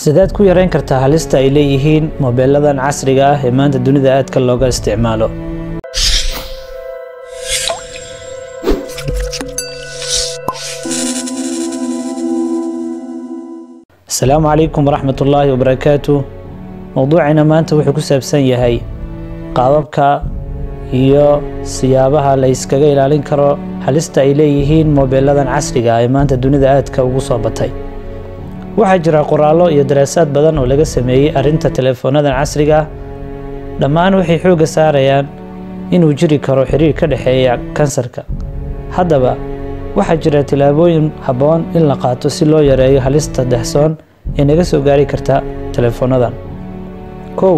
sideed ku yareyn kartaa halista ay leeyihiin moobeeladan casriga ah ee maanta dunida aadka looga isticmaalo asalaamu calaykum waraxmat ullaahi wabarakaatu mowduucina maanta wuxuu ku saabsan yahay qaababka iyo siyaabaha la yskaga ilaalin karo halista ay leeyihiin moobeeladan casriga ah ee maanta dunida aadka ugu soo batay waxaa jira qoraallo iyo daraasaad badan oo laga sameeyey arrinta teleefoonadan casriga ah dhammaan waxay xoogga saarayaan inuu jiri karo xiriir ka dhexeeya kansarka haddaba waxaa jira tillaabooyin habboon in la qaato si loo yareeyo halista dahsoon ee naga soo gaari karta teleefoonadan kow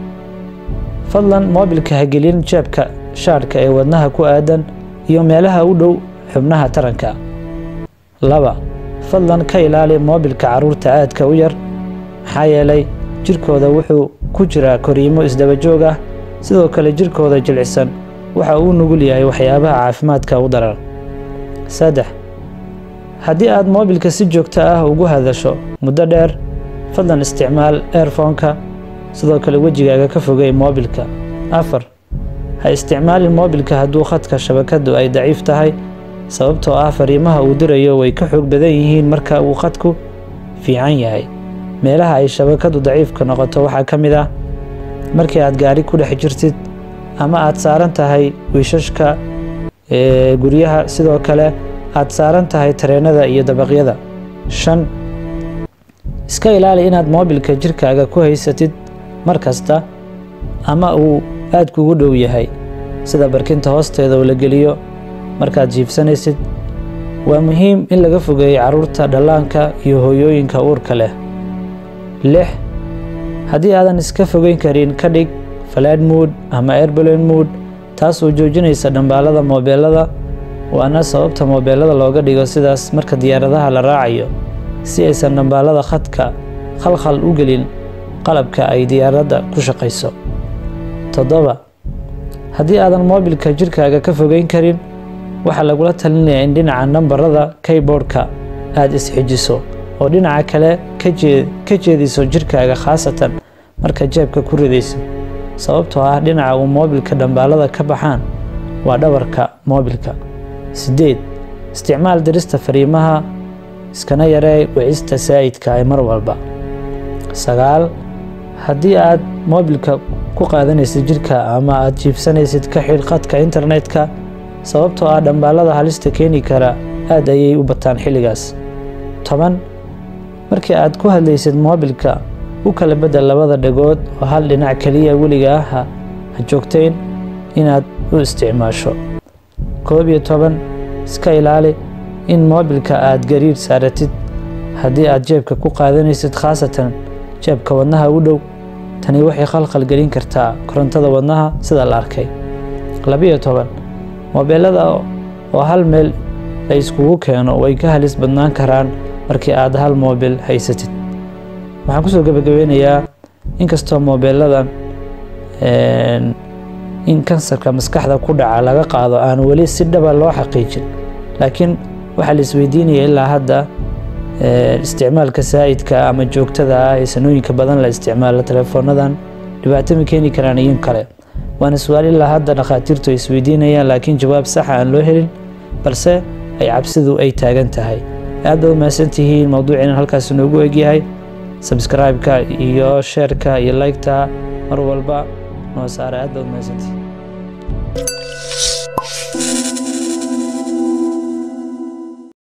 fadlan moobilka hagelin jeebka shaadhka ee wadnaha ku aadan iyo meelaha u dhow xubnaha taranka laba fadlan ka ilaali moobilka carruurta aadka u yar maxaa yeelay jirkooda wuxuu ku jiraa koriimo isdabajoog ah sidoo kale jirkooda jilcisan waxa uu nugul yahay waxyaabaha caafimaadka u daran saddex haddii aad moobilka si joogto ah ugu hadasho muddo dheer fadlan isticmaal eerfoonka sidoo kale wejigaaga ka fogey moobilka afar ha isticmaalin moobilka hadduu khadka shabakadu ay daciif tahay sababtoo ah fariimaha uu dirayo way ka xoog badan yihiin marka uu khadku fiican yahay meelaha ay shabakadu daciifka noqoto waxaa ka mid ah markii aad gaari ku dhex jirtid ama aad saaran tahay wiishashka guryaha sidoo kale aad saaran tahay tareenada iyo dabaqyada shan iska ilaali inaad moobilka jirkaaga ku haysatid mar kasta ama uu aad kugu dhow yahay sida barkinta hoosteeda oo la geliyo markaad jiibsanaysid waa muhiim in laga fogeeyo carruurta dhallaanka iyo hooyooyinka uurka leh lix haddii aadan iska fogeyn karin ka dhig falaad mood ama airbalon mood taasoo joojinaysa dhambaalada moobeelada waana sababta moobeelada looga dhigo sidaas marka diyaaradaha la raacayo si aysan dhambaalada khadka khalkhal u gelin qalabka ay diyaaradda ku shaqayso toddoba haddii aadan moobilka jirkaaga ka fogeyn karin waxaa lagula talinayaa in dhinaca nambarada keyboardka aad isxijiso oo dhinaca kale ka jeediso jirkaaga khaasatan marka jeebka ku ridayso sababtoo ah dhinaca uu moobilka dhambaalada ka baxaan waa dhabarka moobilka siddeed isticmaal dirista fariimaha iskana yaree wicista saa'idka ee mar walba sagaal haddii aad moobilka ku qaadanaysid jirka ama aad jiibsanaysid ka xidh khadka internetka sababtoo ah dhambaalada halista keeni kara aad ayay u bataan xilligaas toban markii aad ku hadlaysid moobilka u kala beddel labada dhagood oo hal dhinac keliya weliga ah ha joogtayn inaad u isticmaasho koob iyo toban iska ilaali in moobilka aad gariir saaratid haddii aad jeebka ku qaadanaysid khaasatan jeebka wadnaha u dhow tani waxay khalkhal gelin kartaa korontada wadnaha sida la arkay labiyo toban moobeelada oo hal meel la iskugu keeno way ka halis badnaan karaan markii aad hal moobil haysatid waxaan kusoo gebagabeynayaa inkastoo moobeeladan in kansarka maskaxda ku dhaca laga qaado aan weli si dhaba loo xaqiijin laakiin waxaa la isweydiinaya ilaa hadda isticmaalka saa'idka ama joogtada ah ee sanooyinka badan la isticmaalo teleefoonadan dhibaato ma keeni karaan iyo kale waana su-aal ilaa hadda dhakhaatiirtu ay isweydiinayaan laakiin jawaab saxa aan loo helin balse ay cabsidu ay taagan tahay aad baad umahadsan tihiin mowduuciinan halkaas inoogu egyahay sabscribe-ka iyo sheerka iyo like-ta mar walba noo saara aad baad umahadsantihiin